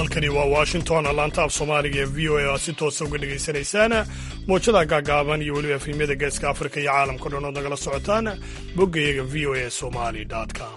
halkani waa washington laanta af soomaaliga ee v o a aad si toosa uga dhegaysanaysaan mowjada gaagaaban iyo weliba efrimyada geeska afrika iyo caalamka dhan ood nagala socotaan boggayaga v o a somali com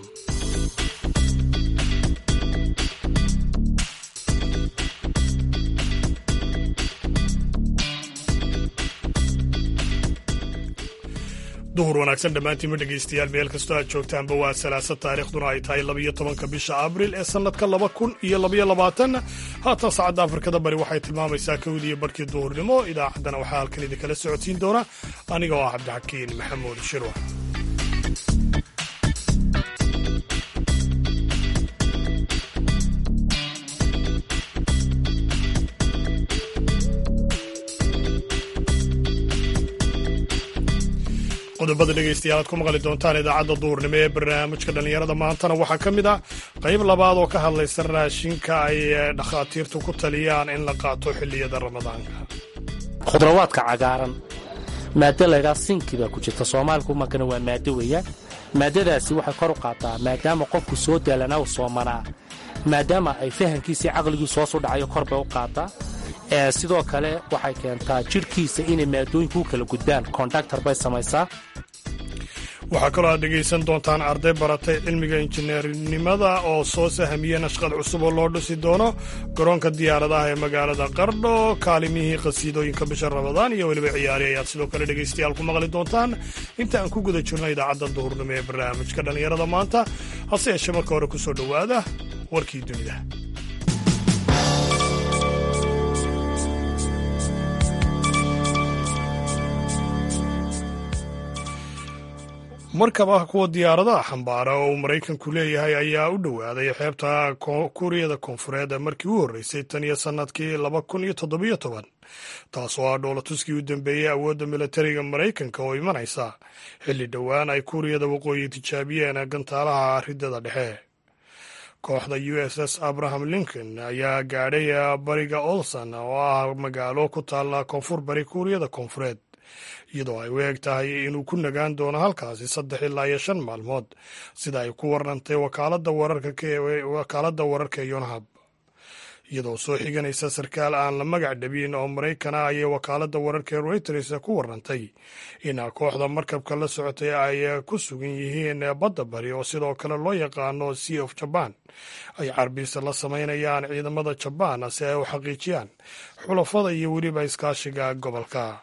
duhur wanaagsan dhammaantiinma dhegaystayaal meel kastoo aad joogtaanba waa salaasa taariikhduna ay tahay labiyo tobanka bisha abril ee sannadka laba kun iyo labayo labaatan haatan saacadda afrikada bari waxay tilmaamaysaa kowdiiyo barhkii duhurnimo idaacaddana waxaa halkan idinkala socodsiin doona aniga oo ah cabdixakiin maxamuud shirwa qodobada dhegaystayaal aad ku maqli doontaan idaacadda duhurnimo ee barnaamijka dhallinyarada maantana waxaa ka mid ah qayb labaad oo ka hadlaysa raashinka ay dhakhaatiirtu ku taliyaan in la qaato xilliyada ramadaanka khudrawaadka cagaaran maado laydhaa sinki baa ku jirta soomaaliku markana waa maado weeyaan maadadaasi waxay kor u qaataa maadaama qofku soo daalanaa u soomanaa maadaama ay fahamkiisii caqligiisu hoos u dhacayo kor bay u qaataa sidoo kale waxay keentaa jidhkiisa inay maadooyinku u kala gudbaan kondaktar bay samaysaa waxaa kaloo aad dhegaysan doontaan arday baratay cilmiga injineernimada oo soo sahamiya nashqad cusub oo loo dhisi doono garoonka diyaaradaha ee magaalada qardho kaalimihii qhasiidooyinka bisha ramadaan iyo weliba ciyaari ayaad sidoo kale dhegaystayaal ku maqli doontaan inta aan ku guda jirno idaacadda duhurnimo ee barnaamijka dhallinyarada maanta hase yeeshee marka hore ku soo dhowaada warkii dunida markaba kuwa diyaaradaha xambaara oo uu maraykanku leeyahay ayaa u dhowaaday xeebta kuuriyada koonfureed markii u horreysay tan iyo sannadkii laba kun iyo toddobiyo toban taasoo ah dhoolatuskii u dambeeyey awoodda militariga maraykanka oo imanaysa xilli dhowaan ay kuuriyada waqooyi tijaabiyeen gantaalaha riddada dhexe kooxda u s s abraham lincoln ayaa gaadhay bariga olson oo ah magaalo ku taalla koonfur bari kuuriyada koonfureed iyadoo ay u eg tahay inuu ku nagaan doono halkaasi saddex ilaa iyo shan maalmood sida ay ku warrantay wakaaladda wararka ee yonhab iyadoo soo xiganaysa sarkaal aan la magac dhabin oo maraykana ayay wakaaladda wararka ee reuters ku warrantay in kooxda markabka la socotay ay ku sugan yihiin badda bari oo sidoo kale loo yaqaano sea of jaban ay carbiisa la samaynayaan ciidamada jabaan si ay u xaqiijiyaan xulafada iyo weliba iskaashiga gobolka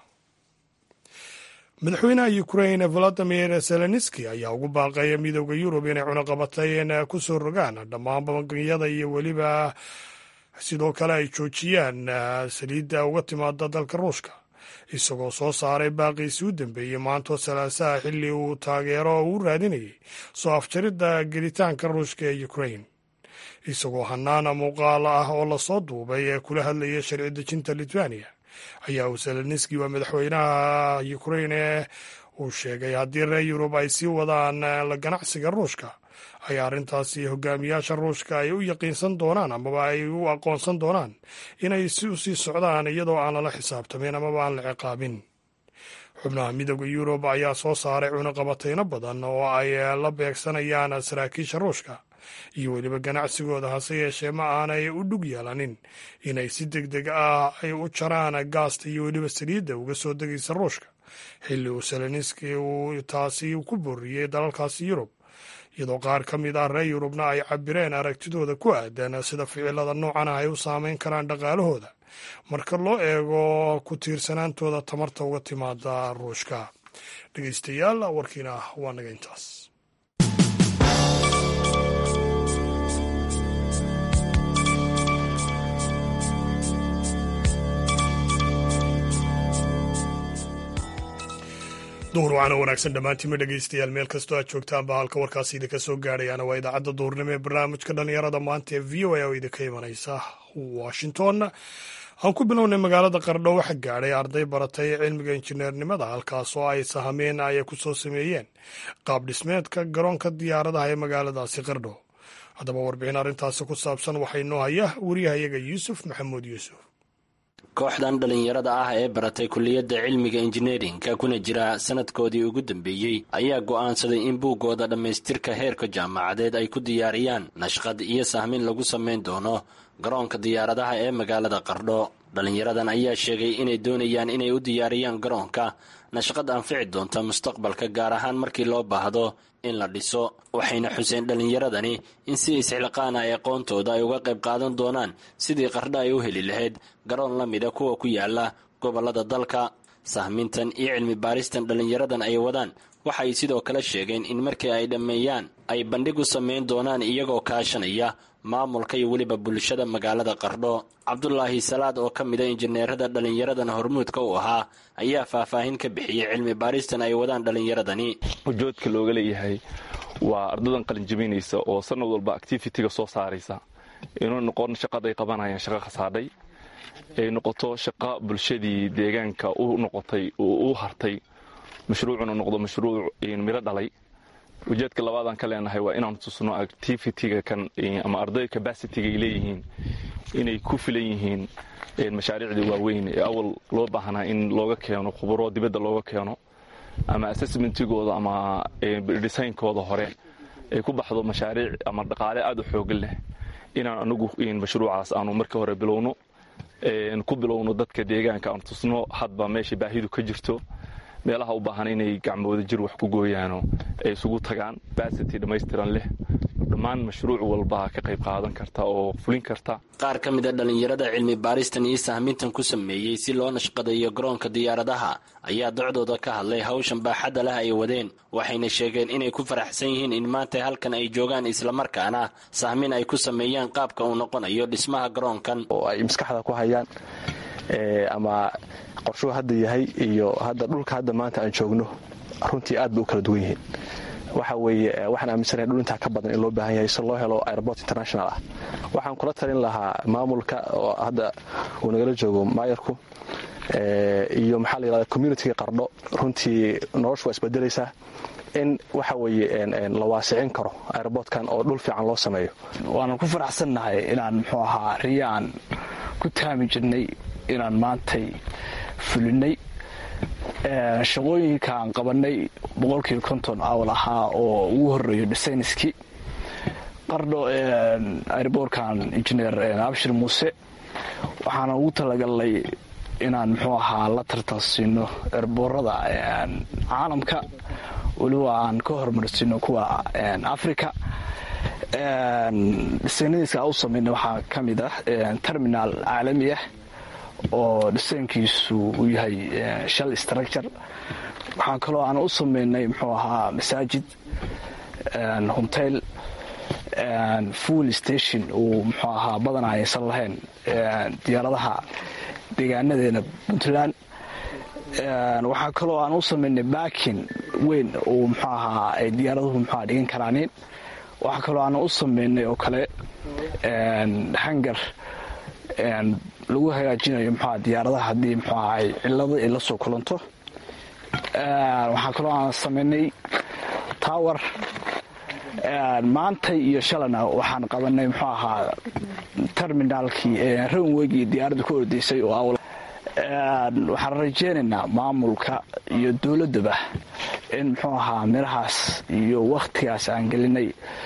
madaxweynaha ukrain valadimir zelenski ayaa ugu baaqaya midooda yurub inay cunaqabatayn ku soo rogaan dhammaan bangiyada iyo weliba sidoo kale ay joojiyaan saliidda uga timaada dalka ruushka isagoo soo saaray baaqiisi u dambeeyey maantoo salaasaha xilli uu taageero u raadinayay soo afjaridda gelitaanka ruushka ee ukrain isagoo hanaana muuqaal ah oo lasoo duubay ee kula hadlaya sharci dejinta litwaniya ayaa uu zelenski waa madaxweynaha ukrain ee uu sheegay haddii reer yurub ay sii wadaan la ganacsiga ruushka ay arrintaasi hogaamiyaasha ruushka ay u yaqiinsan doonaan amaba ay u aqoonsan doonaan inay si u sii socdaan iyadoo aan lala xisaabtamin amaba aan la ciqaabin xubnaha midooda yurub ayaa soo saaray cunaqabatayno badan oo ay la beegsanayaan saraakiisha ruushka iyo weliba ganacsigooda hase yeeshee ma aanay u dhug yeelanin inay si deg deg ah ay u jaraan gaasta iyo weliba saliidda uga soo degaysa ruushka xilli uu seleniski uu taasi ku booriyey dalalkaasi yurub iyadoo qaar ka mid ah reer yurubna ay cabireen aragtidooda ku aadan sida ficilada noocan ah ay u saameyn karaan dhaqaalahooda marka loo eego ku tiirsanaantooda tamarta uga timaada ruushka dhegeystayaal warkiina waa naga intaas duhur waxaana wanaagsan dhammaantiinma dhegaystayaal meel kastoo aad joogtaanba halka warkaasi idinka soo gaadhayaana waa idaacadda duhurnimo ee barnaamijka dhallinyarada maanta ee v o a oo idinka imanaysa washington aan ku bilownay magaalada qardho waxa gaadhay arday baratay cilmiga injineernimada halkaas oo ay sahameen ay ku soo sameeyeen qaab dhismeedka garoonka diyaaradaha ee magaaladaasi qardho haddaba warbixin arrintaasi ku saabsan waxaa inoo haya wariyahayaga yuusuf maxamuud yuusuf kooxdan dhallinyarada ah ee baratay kulliyadda cilmiga injineerinka kuna jira sanadkoodii ugu dambeeyey ayaa go'aansaday in buuggooda dhammaystirka heerka jaamacadeed ay ku diyaariyaan nashqad iyo sahmin lagu samayn doono garoonka diyaaradaha ee magaalada qardho dhallinyaradan ayaa sheegay inay doonayaan inay u diyaariyaan garoonka nashqad anfici doonta mustaqbalka gaar ahaan markii loo baahdo in la dhiso waxayna xuseen dhallinyaradani in si isxilqaana ay aqoontooda ay uga qayb qaadan doonaan sidii qardho ay u heli lahayd garoon la mida kuwa ku yaala gobollada dalka sahmintan iyo cilmi baaristan dhallinyaradan ay wadaan waxay sidoo kale sheegeen in markii ay dhammeeyaan ay bandhig u samayn doonaan iyagoo kaashanaya maamulka iyo weliba bulshada magaalada qardho cabdulaahi salaad oo ka mida injineerada dhallinyaradan hormuudka u ahaa ayaa faahfaahin ka bixiyey cilmi baaristan ay wadaan dhallinyaradani ujoodka looga leeyahay waa ardadan qalinjabinaysa oo sanad walba activitiga soo saaraysa inuu noqon shaqaday qabanayaan shaqo khasaadhay ay noqoto shaqo bulshadii deegaanka u noqotay oo u hartay mashruucuna noqdo mashruuc miro dhalay ujeedka labaadaan ka leenahay waa inaan tusno activitiga kan ama arday cabacitiga ay leeyihiin inay ku filan yihiin mashaariicda waaweyn ee awal loo baahnaa in looga keeno khuburo dibadda looga keeno ama assessmentigooda ama designkooda hore ay ku baxdo mashaariic ama dhaqaale aada u xoogan leh inaan anagu mashruucaas aanu markii hore bilowno ku bilowno dadka deegaanka aan tusno hadba meesha baahidu ka jirto meelaha u baahan inay gacmooda jir wax ku gooyaano ay isugu tagaan basity dhammaystiran leh dhammaan mashruuc walba ka qayb qaadan karta oo fulin karta qaar ka mid a dhallinyarada cilmi baaristan iyo sahmintan ku sameeyey si loo nashqadeeyo garoonka diyaaradaha ayaa docdooda ka hadlay hawshan baaxadda leh ay wadeen waxayna sheegeen inay ku faraxsan yihiin in maanta halkan ay joogaan islamarkaana sahmin ay ku sameeyaan qaabka uu noqonayo dhismaha garoonkan oo ay maskaxda ku hayaan ama qorshuhu hadda yahay iyo hadda dhulka hadda maanta aan joogno runtii aad bay u kala duwan yihiin waxa weeye waxaan aaminsanahay dhul intaa ka badan in loo baahan yahay si loo helo airport international ah waxaan kula talin lahaa maamulka oo hadda uu nagala joogo maayarku iyo maxaa la yidhahda communitiga qardho runtii noloshu waa isbedelaysaa in waxa weeye la waasicin karo airportkan oo dhul fiican loo sameeyo waanan ku faraxsannahay inaan muxuu ahaa riyo aan ku taami jirnay inaan maantay fulinay shaqooyinka aan qabanay boqolkiiba konton awl ahaa oo ugu horeeyo dhisayniskii qardho airbortkan injineer abshir muuse waxaana ugu talagalnay inaan muxuu ahaa la tartansiino erboorada caalamka weliba aan ka horumarsiino kuwa africa dhisaynadiiska u samayna waxaa ka mid ah terminal caalami ah oo dhisaynkiisu uu yahay shal structure waxaa kaloo aan u sameynay muxuu ahaa masaajid hotel full station uu muxuu ahaa badan aysan lahayn diyaaradaha deegaanadeena puntland waxaa kaloo aan u sameynay baakin weyn uu muxuu ahaa ay diyaaraduhu muxua dhigan karaanin waxaa kaloo aan u sameynay oo kale hangar lagu hagaajinayo mxua diyaaradaha haddii mxuu ahay cilado ay la soo kulanto waxaa kaloo aan samaynay tower maantay iyo shalana waxaan qabanay muxuu ahaa terminaalkii ranwegii diyaaradda ku ordaysay oo awl waxaan rajeynaynaa maamulka iyo dowladdaba in muxuu ahaa mirahaas iyo wakhtigaas aan gelinay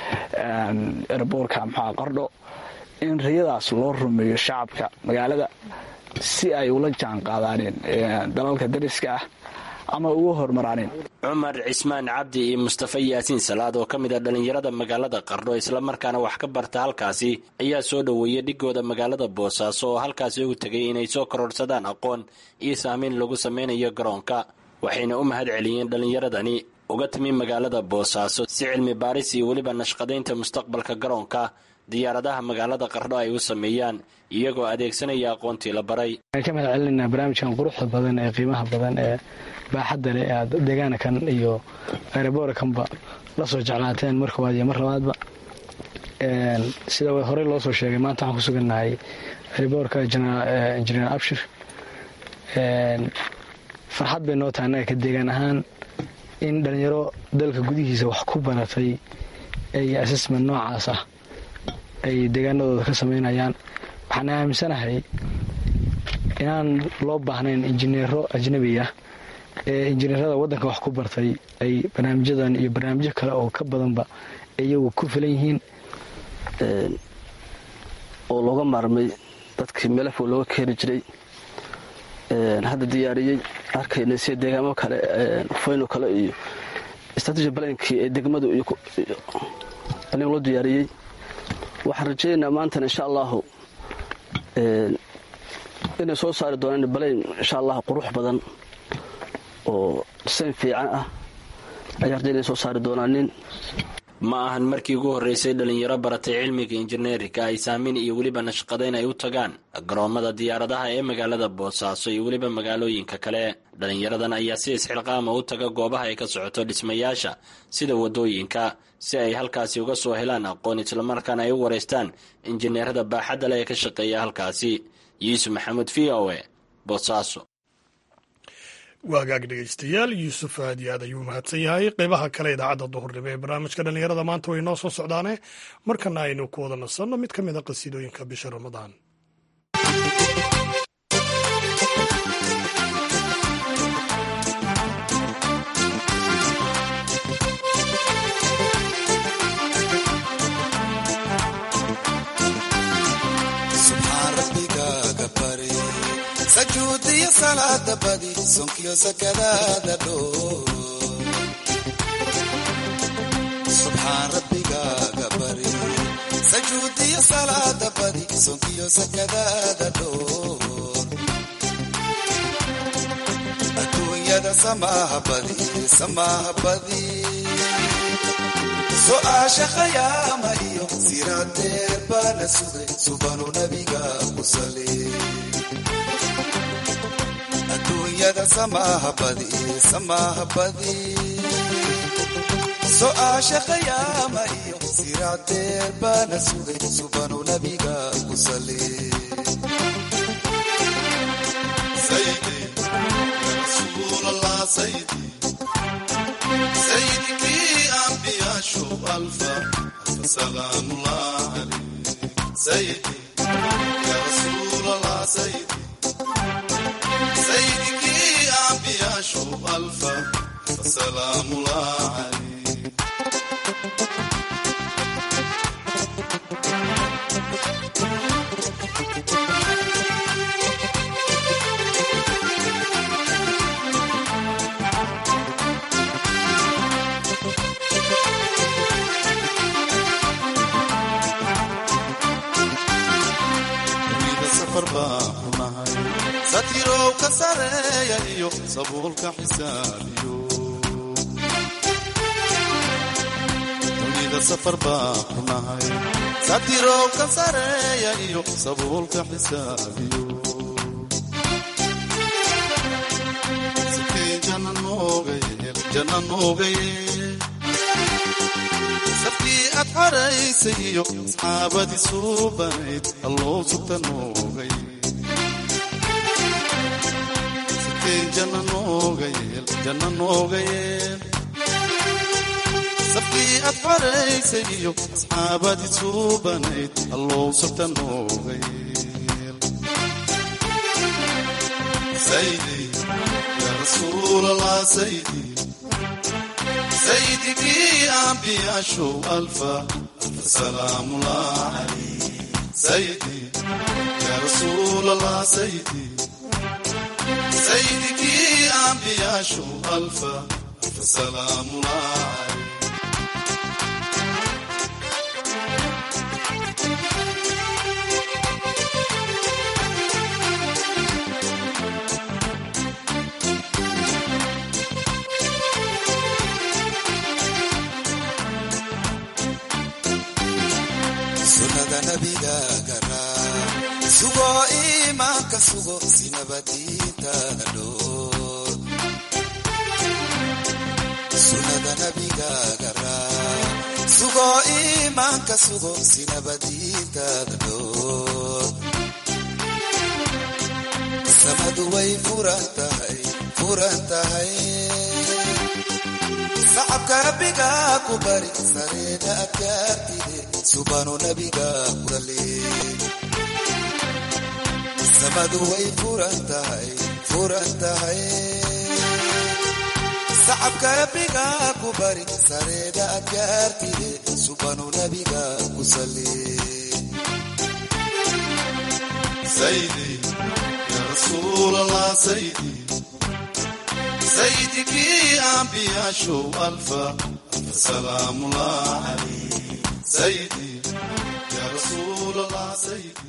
erboorka muxua qardho in riyadaas loo rumeeyo shacabka magaalada si ay ula jaan qaadaaneen dalalka dariska ah ama uga hormaraaneen cumar cismaan cabdi iyo mustafa yaasiin salaad oo ka mid a dhallinyarada magaalada qardho islamarkaana wax ka barta halkaasi ayaa soo dhoweeyey dhigooda magaalada boosaaso oo halkaasi ugu tegay inay soo kororsadaan aqoon iyo saamayn lagu sameynayo garoonka waxayna u mahad celiyeen dhallinyaradani uga timi magaalada boosaaso si cilmi baaris iyo weliba nashqadaynta mustaqbalka garoonka diyaaradaha magaalada qardho ay u sameeyaan iyagoo adeegsanaya aqoontii la baray waan ka mahad celinaa barnaamijkan quruxda badan ee qiimaha badan ee baaxadda leh aad deegaanakan iyo aeroboorkanba la soo jeclaateen mar koowaad iyo mar labaadba sida horey loo soo sheegay maanta waxaan ku sugannahay aeroboorka injineer abshir farxad bay noo tahay annaga ka deegaan ahaan in dhallinyaro dalka gudihiisa wax ku baratay ay assessment noocaas ah ay deegaanadooda ka samaynayaan waxaan aaminsanahay inaan loo baahnayn injineero ajnabi ah ee injineerada waddanka wax ku bartay ay barnaamijyadan iyo barnaamijyo kale oo ka badanba iyagu ku filan yihiin oo looga maarmay dadkii melefo looga keeni jiray hadda diyaariyey arkayna sida deegaamo kale foyno kale iyo strategy balankii ee degmadu iyo balin loo diyaariyey waxaan rajaynaynaa maantana insha allahu inay soo saari doonaan balayn insha allah qurux badan oo disayn fiican ah ayaan rajay inay soo saari doonaanin ma ahan markii ugu horreysay dhalinyaro baratay cilmiga injineerinka ay saamin iyo weliba nashqadayn ay u tagaan garoommada diyaaradaha ee magaalada boosaaso iyo weliba magaalooyinka kale dhalinyaradan ayaa si isxilqaama u taga goobaha ay ka socoto dhismayaasha sida waddooyinka si ay halkaasi uga soo helaan aqoon islamarkaana ay u wareystaan injineerada baaxadda leh ee ka shaqeeya halkaasi yuusuf maxamuud v o e boosaaso waagaag dhegaystayaal yuusuf aad iyo aad ayuu mahadsan yahay qeybaha kale idaacadda duhurnimo ee barnaamijka dhallinyarada maanta way noo soo socdaane markana aynu ku wada nasanno mid ka mid a qasiidooyinka bisha ramadaan sajuudiyo salaada badi sonkiyo sakadaada dhoo subxaan rabbigaaga bari sajuudiyo salaada badi sonkiyo sakadaada dhoo adduunyada samaaha badi samaaha badi so-aasha khayaama iyo siraadeer baana sugay subanu nabiga ku sali adduunyada samaaha badi samaaha badi so-aasha khayaama iyo siraadeer baana sugay subanu nabiga ku sali sayidkii ambiyaashu alfa salaamulah sayidi ya rasuul allah sayidi saydikii ambiyaashu alfa salaamulah calayh dunida safar baan ku nahay satirow ka sareeya iyo sabuulka xisaabiyo dunida safar baan ku nahay satirow ka sareeya iyo sabuulka xisaabiyo sitiin janna nooga yeel janna nooga yeel safkii aad xaraysay iyo asxaabadii suubanayd alloo sugta nooga yeel janna nooga yeel janna nooga yeel safkii aad xoraysay iyo asxaabadii suubanayd allow sabta nooga yeel saydi ya rasuulallah saydi saydikii ambiyaashow alfa alfa salaamullah calayh saydi ya rasuulallah saydi saydikii ambiyaashu alfa alfa salaamulah sunada nabigaga raa sugo iimaanka sugo sinabadiintaada dhoor sunada nabigaaga raa sugo iimaanka sugo sinabadiintaada dhoor samadu way furan tahay furan tahay sacabka rabbigaa ku bari sareeda adkaartide subanu nabiga kurale samadu way furan tahay furan tahay sacabka rabbiga ku bari sareeda adkaartide subanu nabiga ku sali saydi ya rasuul allah saydi saydikii ambiyashu alfa alfa salaamullah alayh saydi ya rasuul allah saydi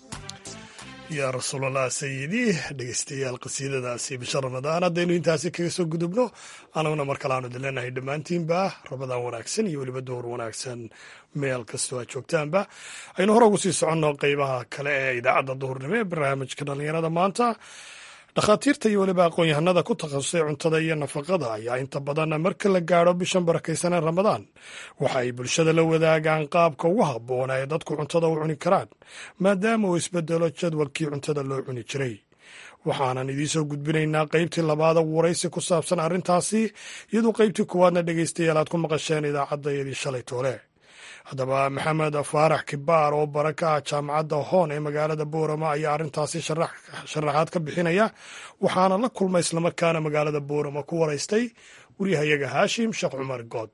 yaa rasuulallah sayidii dhegeystayaal qasiidadaasi bisha ramadaan haddaynu intaasi kaga soo gudubno anaguna mar kale aanu idin leenahay dhammaantiinba ramadaan wanaagsan iyo weliba dowr wanaagsan meel kastoo aad joogtaanba aynu hore ugu sii soconno qeybaha kale ee idaacadda duhurnimo ee barnaamijka dhallinyarada maanta dhakhaatiirta iyo weliba aqoon-yahanada ku takhasusay cuntada iyo nafaqada ayaa inta badan marka la gaadho bishan barakaysanee ramadaan waxa ay bulshada la wadaagaan qaabka ugu habboona ee dadku cuntada u cuni karaan maadaama uu isbedelo jadwalkii cuntada loo cuni jiray waxaanan idiinsoo gudbinaynaa qaybtii labaada waraysi ku saabsan arrintaasi iyadoo qaybtii koowaadna dhegaystayaal aad ku maqasheen idaacaddayadii shalay toole haddaba maxamed faarax kibaar oo bara ka ah jaamacadda hoon ee magaalada boorama ayaa arrintaasi sharaxaad ka bixinaya waxaana la kulmay islamarkaana magaalada boorama ku waraystay waryahayaga haashim sheekh cumar good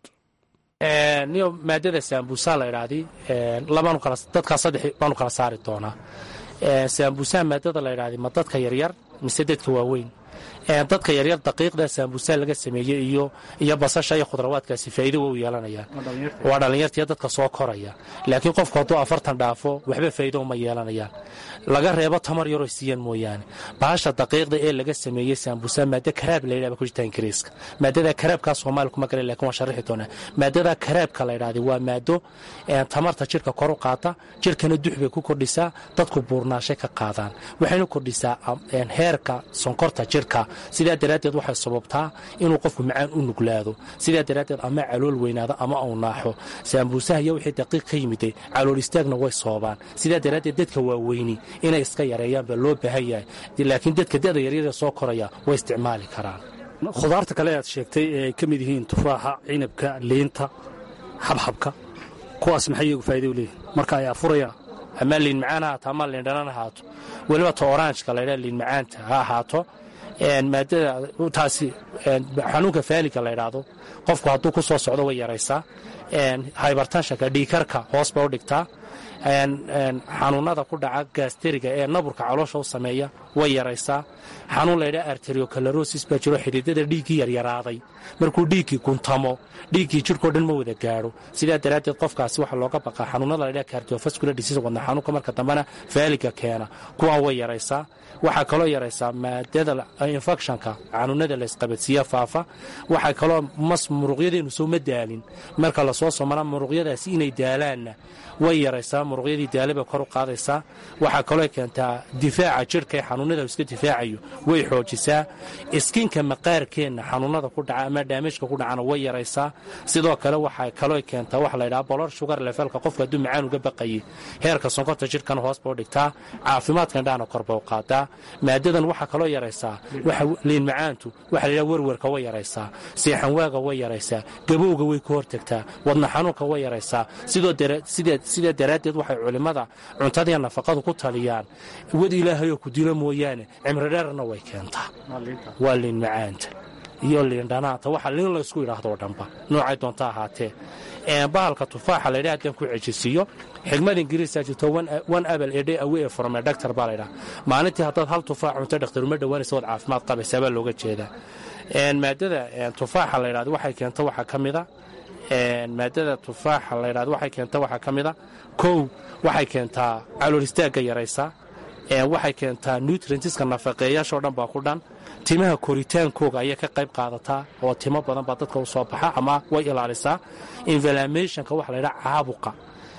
niyo maadada saambuusaa la idhaahdi dadkaa saddex baanu kala saari doonaa saambuusaha maadada la idhaahdi ma dadka yaryar mise dadka waaweyn dadka yaryar daqiiqda saambuusaa laga sameeyey iyo iyo basasha iyo khudrawaadkaasi faa'iido way u yeelanayaan waa dhallinyartiiyo dadka soo koraya laakiin qofku hadduu afartan dhaafo waxba faa'iido uma yeelanayaan laga reebo tamar yaroo siiyaan mooyaane bahasha daqiiqda ee laga sameeyey saambuusaa maado karaab la yidhahba ku jirta ingiriiska maadada karaabkaa soomaali kuma garan lakin waan sharixi doonaa maadada karaabka la yidhahda waa maado tamarta jirka kor u qaata jirkana dux bay ku kordhisaa dadku buurnaashay ka qaadaan waxayna kordhisaa heerka sonkorta jirka sidaa daraaddeed waxay sababtaa inuu qofku macaan u nuglaado sidaa daraaddeed ama calool weynaado ama uu naaxo saambuusaha iyo wixii daqiiq ka yimiday calool istaagna way soobaan sidaa daraaddeed dadka waaweyni inay iska yareeyaan baa loo baahan yahay laakiin dadka da'da yaryada soo koraya way isticmaali karaan khudaarta kale aad sheegtay ee ay ka mid yihiin tufaaxa cinabka liinta xabxabka kuwaas maxay iyagu faa'iida u leeyihin marka ay afurayaan ama liin macaan ha ahaato ama liindhanan ahaato weliba ta oranjka laydhaa liin macaanta ha ahaato maadada taasi xanuunka faaliga la ydhaahdo qofku hadduu ku soo socdo way yaraysaa hybartanshanka dhiikarka hoos bay u dhigtaa xanuunada ku dhaca gaasteriga ee naburka caloosha u sameeya way yaraysaa xanuun laydhaa arteriocalarosis baa jiro xididada dhiiggii yaryaraaday markuu dhiiggii guntamo dhiiggii jirhkao dhan ma wada gaadho sidaa daraaddeed qofkaasi waxaa looga baqaa xanuunada laydhaa cardiovascular disease wadna xanuunka marka dambena faaliga keena kuwaan way yaraysaa waxaa kaloo yaraysaa maadada infectionka xanuunada la isqabadsiiya faafa waxaa kaloo mas muruqyadeenu soo ma daalin marka lasoo somana muruqyadaasi inay daalaanna way yaraysaa muruqyadii daale bay kor u qaadaysaa waxaa kaloo keentaa difaaca jirhka ee xanuunada iska difaacayo way xoojisaa iskinka maqaarkeenna xanuunada ku dhaca ama daamejka ku dhacana way yaraysaa sidoo kale waxaa kaloo keentaa waxa la ydhaha bolor sugar levelka qofka hadduu macaan uga baqayay heerka sonkorta jirhkana hoos ba u dhigtaa caafimaadka indhahana korba u qaadaa maadadan waxaa kaloo yaraysaa liin macaantu waxa la ydhaha werwerka way yaraysaa seexanwaaga way yaraysaa gabowga way ka hortagtaa wadna xanuunka way yaraysaa sidaa daraaddeed waxay culimmada cuntadiiya nafaqadu ku taliyaan wad ilaahayoo ku dilo mooyaane cimridheerna way keentaa waa liin macaanta iyo liindhanaanta waxa liin laysku yidhaahdo dhanba noocay doonta ahaatee bahalka tufaaxa laydha haddaan ku cejisiiyo xigmad ingiriisaa jirto one abel ede away from a doctor baa laydhaha maalintii haddaad hal tufaax cunto dhakhtar uma dhowaanaysa waad caafimaad qabaysaa baa looga jeedaa maadada tufaaxa la ydhahdo waxay keenta waxaa ka mida maadada tufaaxa la ydhahdo waxay keenta waxaa ka mida kow waxay keentaa calool istaagga yaraysaa waxay keentaa nutrientiska nafaqeeyaashoo dhan baa ku dhan timaha koritaankooga ayay ka qayb qaadataa oo timo badan baa dadka u soo baxa ama way ilaalisaa inflamationka waxa laydhaha caabuqa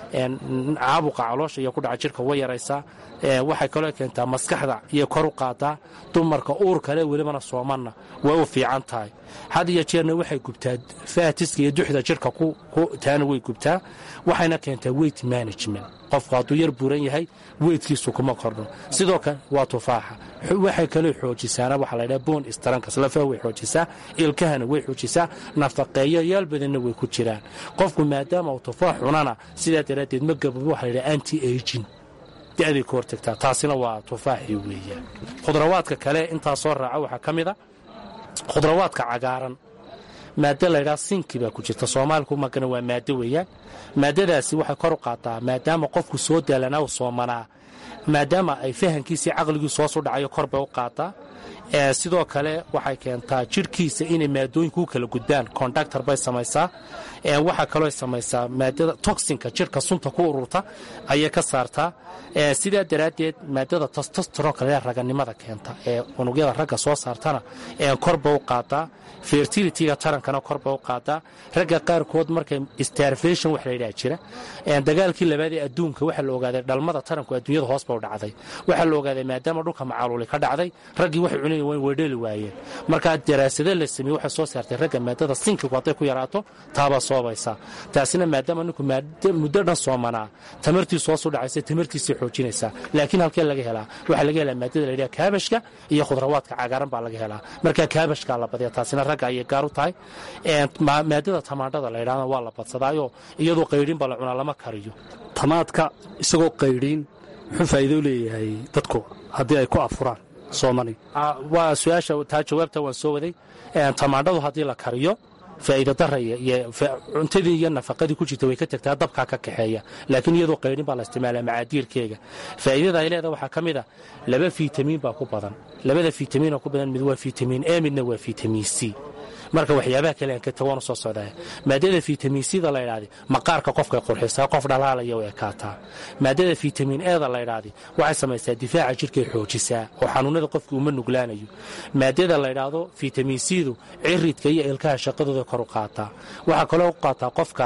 caabuqa caloosha iyo ku dhaca jirka way yaraysaa waxay kaloo keentaa maskaxda iyo kor u qaadaa dumarka uurkale welibana soomanna way u fiican tahay had iyo jeerna waxay gubtaa faatiska iyo duxda jirka taana way gubtaa waxayna keentaa weight management qofku hadduu yar buuran yahay weydkiisu kuma kordho sidoo kale waa tufaaxa waxay kaloo xoojisaana waxaa laydhaha boon istrankas lafaha way xoojisaa ilkahana way xoojisaa nafaqeeyo yaal badanna way ku jiraan qofku maadaama uu tufaax cunana sidaa daraaddeed ma gababo waxa laydhaha anti agin da'day ka hortagtaa taasina waa tufaaxii weeyaan khudrawaadka kale intaa soo raaca waxaa ka mid a khudrawaadka cagaaran maaddo laydhaa sinki baa ku jirta soomaaliku magana waa maaddo weeyaan maaddadaasi waxay kor u qaataa maadaama qofku soo daalanaa u soomanaa maadaama ay fahankiisii caqligiisu hoos u dhacayo kor bay u qaataa sidoo kale waxay keentaa jidhkiisa inay maadooyinku u kala gudbaan kondactor bay samaysaa waxaa kaloo samaysaa maadada toxinka jidhka sunta ku ururta ayay ka saartaa sidaa daraaddeed maadada testostronka lee raganimada keenta ee unugyada ragga soo saartana korba u qaadaa fertilityga tarankana korba u qaadaa ragga qaarkood markay starvation wax layidhaha jira dagaalkii labaad ee adduunka waxaa la ogaaday dhalmada taranku adduunyada hoos ba u dhacday waxaa la ogaaday maadaama dhulka macaluuli ka dhacday raggii waxay cunayan wayn weydheli waayeen markaa daraasado la sameeye waxay soo saartay ragga maadada sinkigu hadday ku yaraato taabaa soobaysaa taasina maadaama ninku muddo dhan soomanaa tamartiisu hoos u dhacaysa tamartiisay xoojinaysaa laakiin halkee laga helaa waxaa laga helaa maadada layidhaha kaabashka iyo khudrawaadka cagaaran baa laga helaa markaa kaabashkaa la badiya taasina ragga ayay gaar u tahay maadada tamaandhada la ydhahda waa la badsadaayo iyadoo qaydhinba la cunaa lama kariyo tamaadka isagoo qaydhiin muxuu faa'iido leeyahay dadku haddii ay ku afuraan soomani waa su-aasha taa jawaabta waan soo waday tamaandhadu haddii la kariyo faa'iida dara iyo cuntadii iyo nafaqadii ku jirta way ka tagtaa dabkaa ka kaxeeya laakiin iyadoo qaydhin baa la isticmaalaa macaadiirkeega faa'iidada ay leedaha waxaa ka mid a laba fitamiin baa ku badan labada fitamiinoo ku badan mid waa fitamiin e midna waa fitamiin c marka waxyaabaha kale aan ka tawaanu soo socdaa maadada fitamiin cda la ydhahda maqaarka qofkay qurxisaa qof dhalaalaya way ekaataa maadada fitamiin eda la ydhahda waxay samaysaa difaaca jirkay xoojisaa oo xanuunada qofka uma nuglaanayo maadada la ydhaahdo fitamiin cdu ciridka iyo ilkaha shaqadooda kor u qaataa waxaa kaloo u qaataa qofka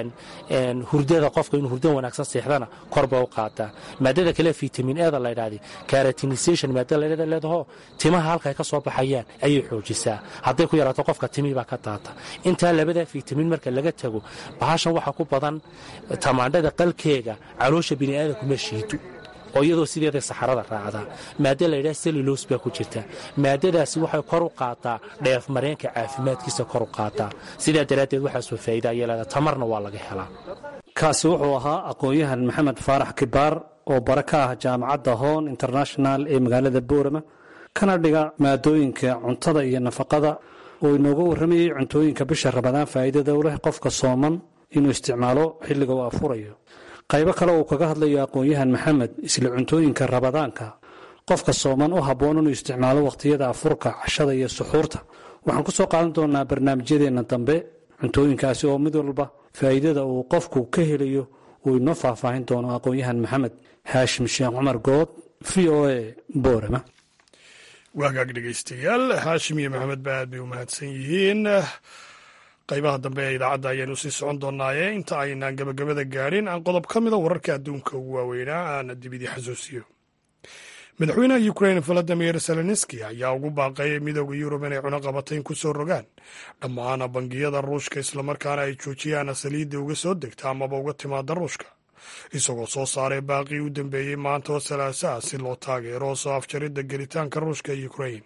hurdada qofka inuu hurda wanaagsan seexdana korba u qaataa maadada kale fitamiin eda la ydhahda caratinisation maadada la leedaho timaha halkay ka soo baxayaan ayay xoojisaa hadday ku yaraato qofka timi baa ka daata intaa labadaa fitamiin marka laga tago bahashan waxaa ku badan tamaandhada qalkeega caloosha bini'aadamku ma shiido oo iyadoo sideeda saxarada raacdaa maadda laydhaha sellulos baa ku jirta maadadaasi waxay kor u qaataa dheef mareenka caafimaadkiisa kor u qaataa sidaa daraaddeed waxaasoo faa'iida ayay leedaha tamarna waa laga helaa kaasi wuxuu ahaa aqoon-yahan maxamed faarax kibaar oo bare ka ah jaamacadda hoon international ee magaalada boorama kana dhiga maadooyinka cuntada iyo nafaqada oo inooga warramayay cuntooyinka bisha rabadaan faa'iidada u leh qofka sooman inuu isticmaalo xilliga uu afurayo qaybo kale uu kaga hadlayo aqoon-yahan maxamed isla cuntooyinka rabadaanka qofka sooman u habboon inuu isticmaalo wakhtiyada afurka cashada iyo suxuurta waxaan ku soo qaadan doonaa barnaamijyadeenna dambe cuntooyinkaasi oo mid walba faa'iidada uu qofku ka helayo uu inoo faahfaahin doono aqoon-yahan maxamed haashim sheekh cumar good v o a boorama waagaag dhegaystayaal haashim iyo maxamed ba aad bay u mahadsan yihiin qaybaha dambe ee idaacadda ayaanu sii socon doonaaye inta aynaan gabagabada gaadhin aan qodob ka mida wararka adduunka ugu waaweynaa aana dibidii xasuusiyo madaxweynaha ukrain valadimir zelenski ayaa ugu baaqay midooda yurub inay cunaqabatayn ku soo rogaan dhammaan bangiyada ruushka islamarkaana ay joojiyaan saliidda uga soo degta amaba uga timaada ruushka isagoo soo saaray baaqii u dambeeyey maanta oo salaasaha si loo taageero soo afjaridda gelitaanka ruushka ee ukrain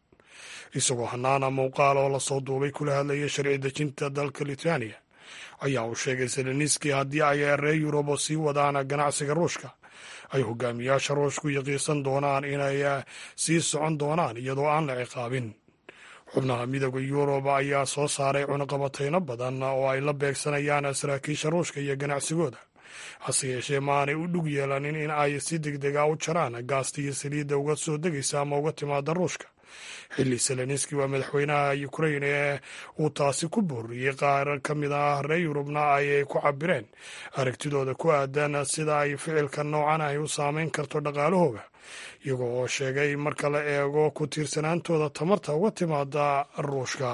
isagoo hanaana muuqaal oo lasoo duubay kula hadlaya sharci dejinta dalka lithuania ayaa uu sheegay seleniski haddii ay reer yurubo sii wadaan ganacsiga ruushka ay hogaamiyaasha ruushku yaqiisan doonaan inay sii socon doonaan iyadoo aan la ciqaabin xubnaha midooda yurub ayaa soo saaray cunaqabatayno badan oo ay la beegsanayaan saraakiisha ruushka iyo ganacsigooda hase yeeshee maanay u dhug yeelanin in ay si degdega u jaraan gaasta iyo saliidda uga soo degaysa ama uga timaada ruushka xilli seleniski waa madaxweynaha ukrain ee uu taasi ku booriyey qaar ka mid ah reer yurubna ayay ku cabireen aragtidooda ku aadan sida ay ficilka noocan ahi u saameyn karto dhaqaalahooga iyagoo oo sheegay marka la eego ku tiirsanaantooda tamarta uga timaada ruushka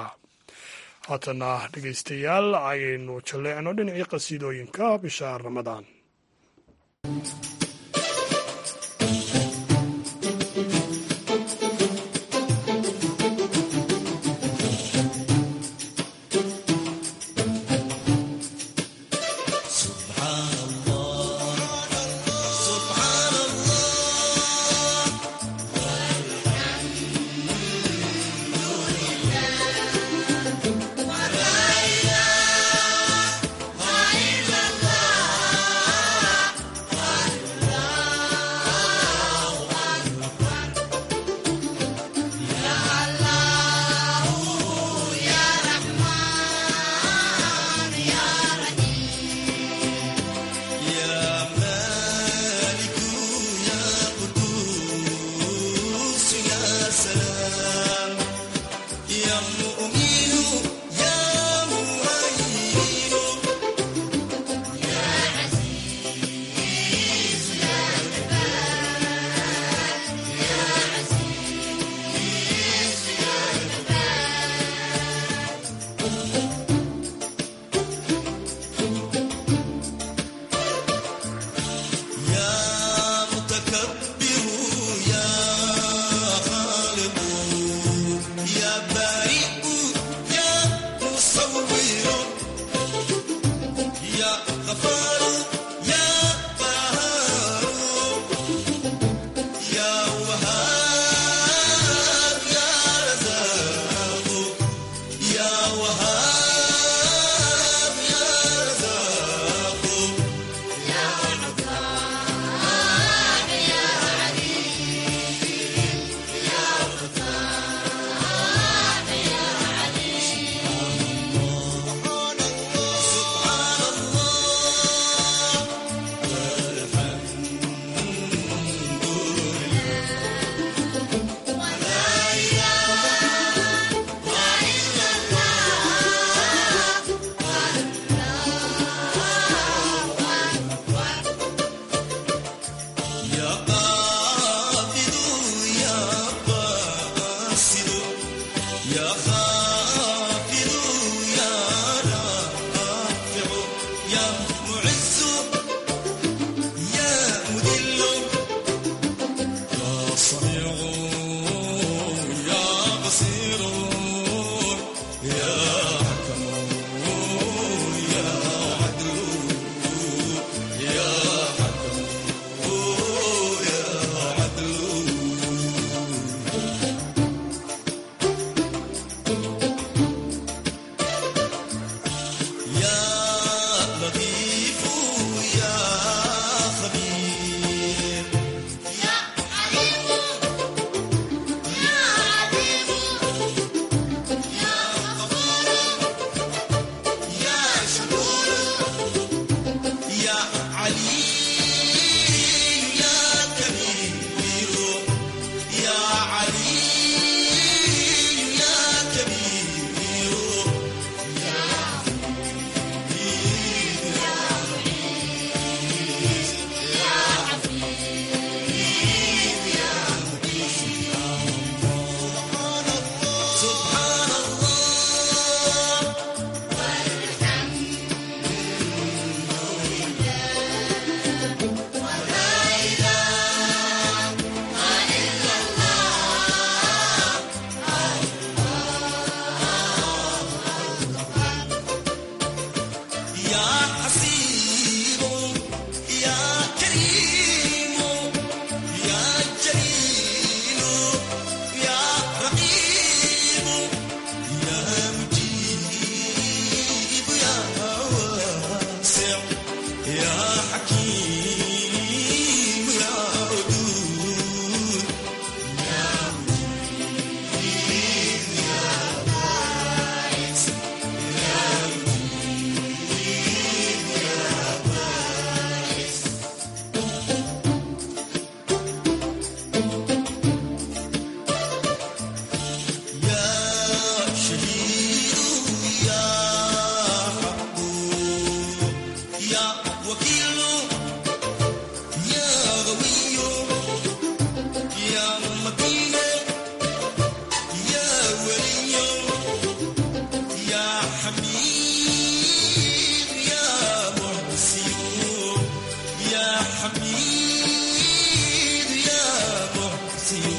haatana dhegaystayaal ayaynu jalleecno dhinacii qasiidooyinka bisha ramadaan Allah حميد يا محسن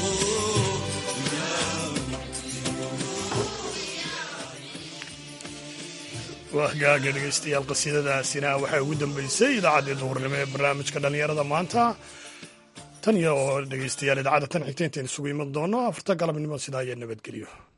waa hagaaga dhegaystayaal qasiidadaasina waxay ugu dambeysay idaacaddii duhurnimo ee barnaamijka dhallinyarada maanta tan iyo oo dhegaystayaal idaacadda tan xigta intayn isugu iman doono afarta galabnimo sidaa iyo nabadgelyo